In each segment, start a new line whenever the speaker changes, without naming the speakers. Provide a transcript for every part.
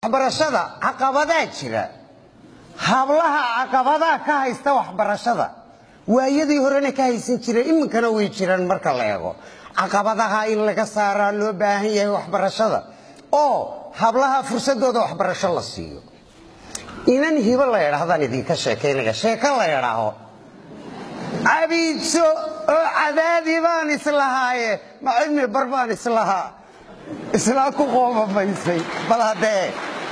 waxbarashada caqabadaa jira hablaha caqabadaa ka haysta waxbarashada waayadii horena ka haysan jireen iminkana way jiraan marka la eego caqabadaha in laga saaraa loo baahan yahay waxbarashada oo hablaha fursadooda waxbarasho la siiyo inan hibo la yidhaahdaan idinka sheekaynaya sheeko la yidhaaho cabiidso oo cadaadi baan islahaaye ma cilmi bar baan islahaa islaa ku qoomamaysay bal haddee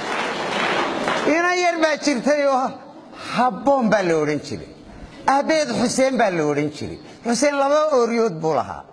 inan yar baa jirtay oo habboon baa la odhan jiray aabbeed xuseen baa la odhan jiray xuseen laba ooryood buu lahaa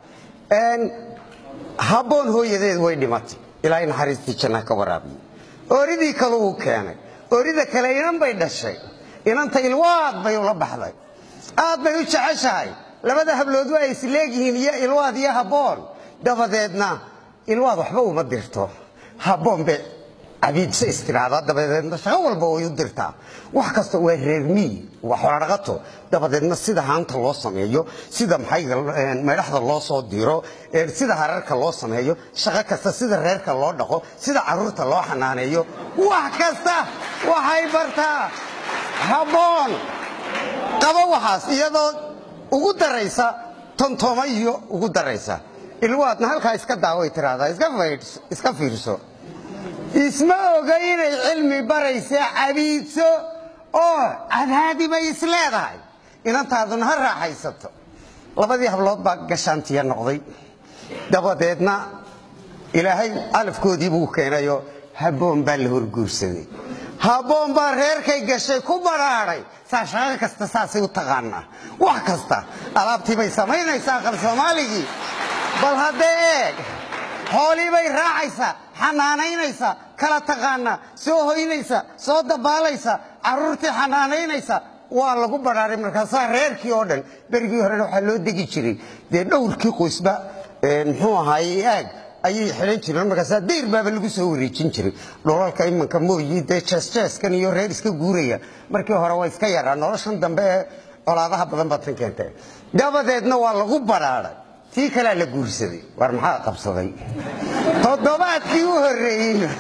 habboon hooyadeed way dhimatay ilaa naxariistii janna ka waraabiye ooridii kale uu keenay oorida kale inan bay dhashay inanta ilwaad bay ula baxday aad bay u jeceshahay labada hablood waa isleegyihiin iyo ilwaad iyo habboon dabadeedna ilwaad waxba uma dirto habboon bay cabiidso istiraada dabadeedna shaqo walba way u dirtaa wax kasta waa reermiyi waa xoladhaqato dabadeedna sida haanta loo sameeyo sida maxayga meedhaxda loo soo diro sida hararka loo sameeyo shaqo kasta sida reerka loo dhaqo sida caruurta loo xanaaneeyo wax kasta waxay bartaa habboon qabo waxaas iyadoo ugu daraysa tontooma iyo ugu daraysa ilwaadna halkaa iska daaway tiraahdaa iska fiirso isma oga inay cilmi baraysa cabiidso oo cadaadi bay isleedahay inantaaduna ha raaxaysato labadii hablood baa gashaantiya noqday dabadeedna ilaahay alafkoodii buu keenayo habboon baa la horguursaday habboon baa reerkay gashay ku badhaadhay saa shaqo kasta saasay u taqaanaa wax kasta alaabtii bay samaynaysaa qal soomaaligii bal haddee eeg xoolii bay raacaysaa xanaanaynaysa kala taqaanaa soo hoynaysa soo dabaalaysa caruurtii xanaanaynaysa waa lagu badhaaray markaasaa reerkii oo dhan berigii horena waxaa loo degi jiray dee dhowrkii qoysba muxuu ahaaye aag ayay xidhan jireen markaasaa dayr baaba lagu soo wareejin jiray dholalka imanka mooyi dee jeesjeeskan iyo reer iska guuraya markii hore waa iska yaraa noloshan dambe ee colaadaha badan baad tan keentay dabadeedna waa lagu badhaaday tii kalea la guursaday war maxaa qabsaday toddobaadkii u horreeyeyba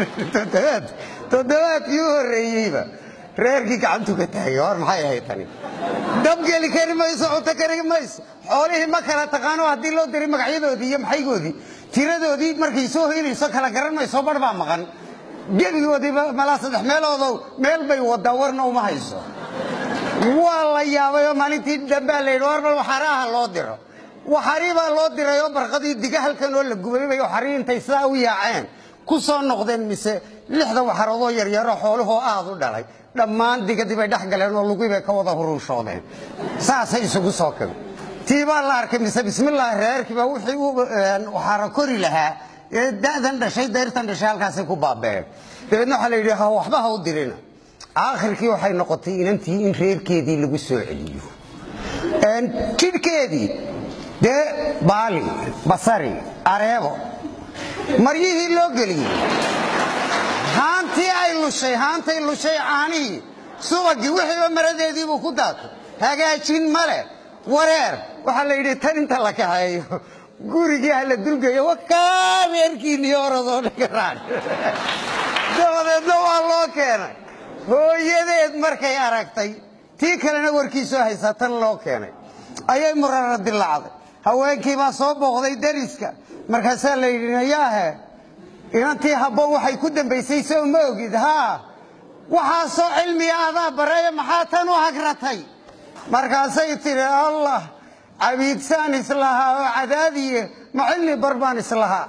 toddobaadkii u horreeyeyba reerkii gacantu ka taagay war maxay ahayd tani dabgeli kari mayso cunto kari mayso xoolihii ma kala taqaano haddii loo diray magacyadoodii iyo maxaygoodii tiradoodii markay soo hoynayso kala garan mayso bar baa maqan gebigoodiiba malaa saddex meeloodow meel bay wadaa warna uma hayso waa la yaabayoo maalintii dambaa la yidhi war bal waxaraha loo diro waxarii baa loo diray oo barqadii diga halkan oo la gubay bay waxarii intay sidaa u yaaceen ku soo noqdeen mise lixda waxaroodoo yaryaroo xooluhoo aad u dhalay dhammaan digadii bay dhex galeen oo lugii bay ka wada hurunshoodeen saasay isugu soo kagay tii baa la arkay mise bismillaahi reerkiiba wixii u waxaara kori lahaa ee da'dan dhashay dayrtan dhashay halkaasay ku baabeen dabeedna waxaa la yidhi ha waxba ha u dirina aakhirkii waxay noqotay inantii in reerkeedii lagu soo celiyo jidhkeedii dee baali basari areebo maryihii loo geliyey haantii ay lushay haantay lushay caanihii subagii wixiiba maradeediibuu ku daatay hagaajin male wareer waxaa la yidhi tan inta la kaxeeyo gurigii ha la dulgeeyo wakaa reerkiinii oradoo dhagaraan dabadeedna waa loo keenay hooyadeed markay aragtay tii kalena warkiisoo haysaa tan loo keenay ayay murara dilacday haweenkii baa soo booqday dariska markaasaa la yidhi nayaahe inantii habboon waxay ku dambaysay soo ma ogid haa waxaasoo cilmiga adaa baraye maxaa tan u hagratay markaasay tidhi allah cabiidsaan islahaa oo cadaadiye ma cilmi bar baan islahaa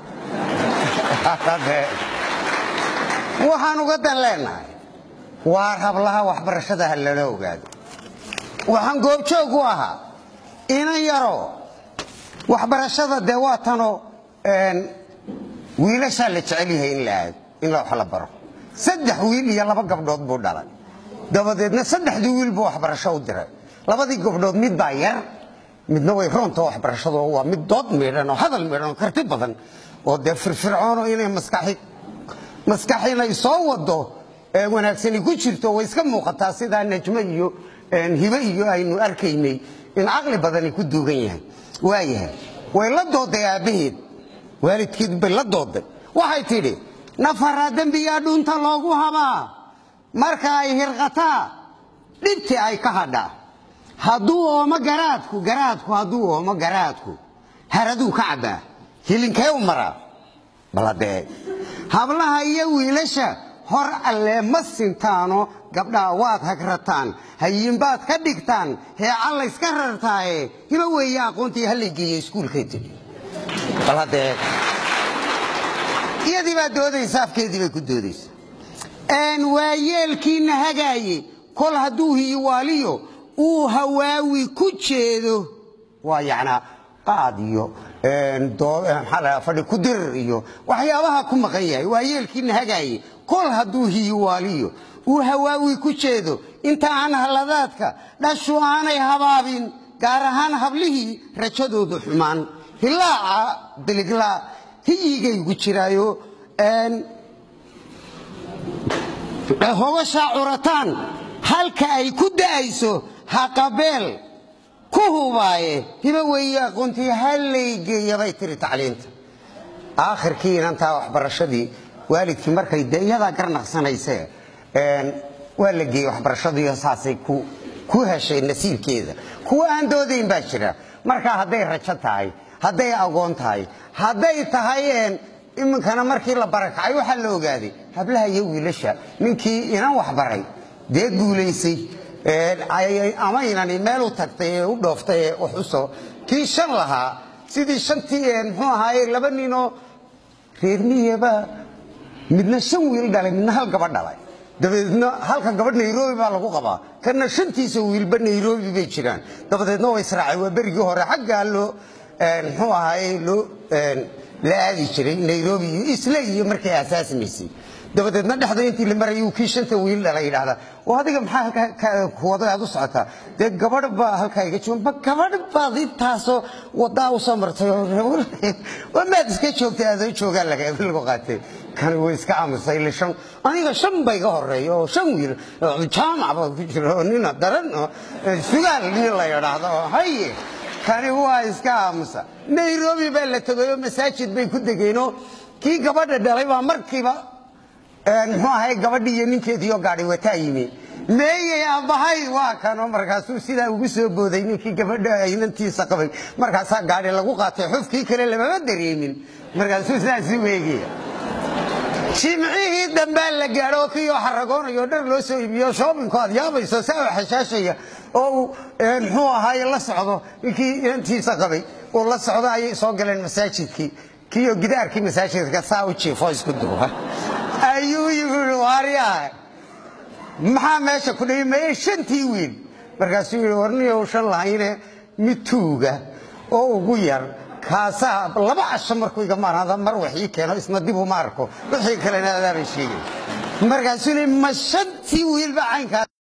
waxaan uga dan leenahay waar hablaha waxbarashada ha lala ogaado waxaan goobjoog u ahaa inan yaroo waxbarashada dee waa tanoo wiilashaa la jecel yahay in la aado in wax la baro saddex wiil iyo laba gabdhood buu dhalay dabadeedna saddexdii wiil buu waxbarasho u diray labadii gabdhood mid baa yar midna way roonta waxbarashadu waa mid dood miidhan oo hadal miidhan oo karti badan oo dee firfircoono inay maskaxi maskax inay soo wado wanaagsani ku jirto way iska muuqataa sidaa najmo iyo hibe iyo aynu arkaynay in caqli badani ku duugan yahay waayahay way la dooday aabbaheed waalidkeed bay la dooday waxay tidhi nafaraa dembiyaa dhunta loogu habaa marka ay hirqataa dhibti ay ka hadhaa hadduu oomo garaadku garaadku hadduu oomo garaadku haraduu ka cabbaa hilinkee u maraa baladee hablaha iyo wiilasha hor allee ma sintaano gabdhaha waad hagrataan hayiinbaad ka dhigtaan heeca layska rartaaye hima weeye aqoontii hallaygeeya iskuulkay tidhi bal haddee iyadii baa doodaysa afkeedii bay ku doodaysa waa yeelkiina hagaaye kol hadduu hiyiwaaliyo uu hawaawi ku jeedo waa yacnaa qaad iyo maxaa fadhi ku dirir iyo waxyaabaha ku maqan yahay waa yeelkiina hagaaye kol hadduu hiyiwaaliyo uu hawaawi ku jeedo inta aan halladaadka dhashu aanay habaabin gaar ahaan hablihii rajadoodu xumaan hilaaca biliglaa hiyigaygu jiraayo hobashaa curataan halka ay ku da'ayso haqabeel ku hubaaye hiba weeye aqoontii hallaygeeya bay tiri tacliinta aakhirkii inantaa waxbarashadii waalidkii markay de iyadaa garnaqsanayse waa la geeyey waxbarashadiiyo saasay ku heshay nasiibkeeda kuwa aan doodayn baa jira marka hadday rajo tahay hadday agoon tahay hadday tahay iminkana markii la barakacay waxaa la ogaaday hablaha iyo wiilasha ninkii inan waxbaray dee guulaysay ama inani meel u tagtay ee u dhooftay ee wax u soo kii shan lahaa sidii shantii muxuu ahaaye laba ninoo reer miyaba midna shan wiil dhalay midna hal gabadh dhalay dabadeedna halka gabadh nairobi baa lagu qabaa kana shantiisa wiilba nairobi bay jiraan dabadeedna waa israacay waa berigii hore xaggaa loo muxuu ahaaye loo la aadi jiray nairobi iyo isle iyo markay asaasmaysay dabadeedna dhexda intii la marayay uu kii shanta wiil dhala yidhaahdaa oo adiga maxaa kuwada aad u socotaa dee gabadh baa halkaa iga jooga ma gabadh baad intaasoo wadaa u soo martay oo maad iska joogtay aadoo joogaa lagu qaatay kani way iska aamusay ile shan aniga shan ba iga horeeya oo shan wiil jaamac baa ku jira oo nina daran oo sugaal nin la yidhaahdo oo haye kani waa iska aamusa nairobi baa la tegayoo masaajid bay ku degeenoo kii gabadha dhalay baa markiiba muxuu ahay gabadhii iyo ninkeediioo gaadhi wataa yimi meeyey aabbahay waa kano markaasuu sidaa ugu soo booday ninkii gabadha inantiisa qabay markaasaa gaadhi lagu qaatay xufkii kale lamama dareemin markaasuu sidaasi weegaya jimcihii dambaa la gaadho kiioo xaragoonayo dhar loo soo iibiyo shoobinku aad yaabayso saa xashaashaya oo uu muxuu ahaaye la socdo ninkii inantiisa qabay uu la socdo ayay soo galeen masaajidkii kiioo gidaarkii masaajidka saa u jiifo isku duuba ayuu yii waaryaa maxaa meesha ku dhihi maye shantii wiil markaasuu yidhi warniyow shan lahayne mid tuuga oo ugu yar kaasaa laba casho markuu iga maarada mar wax ii keeno isna dib uma arko wixii kalena adaabay sheegay markaasuu yidhi ma shantii wiilba caynkaa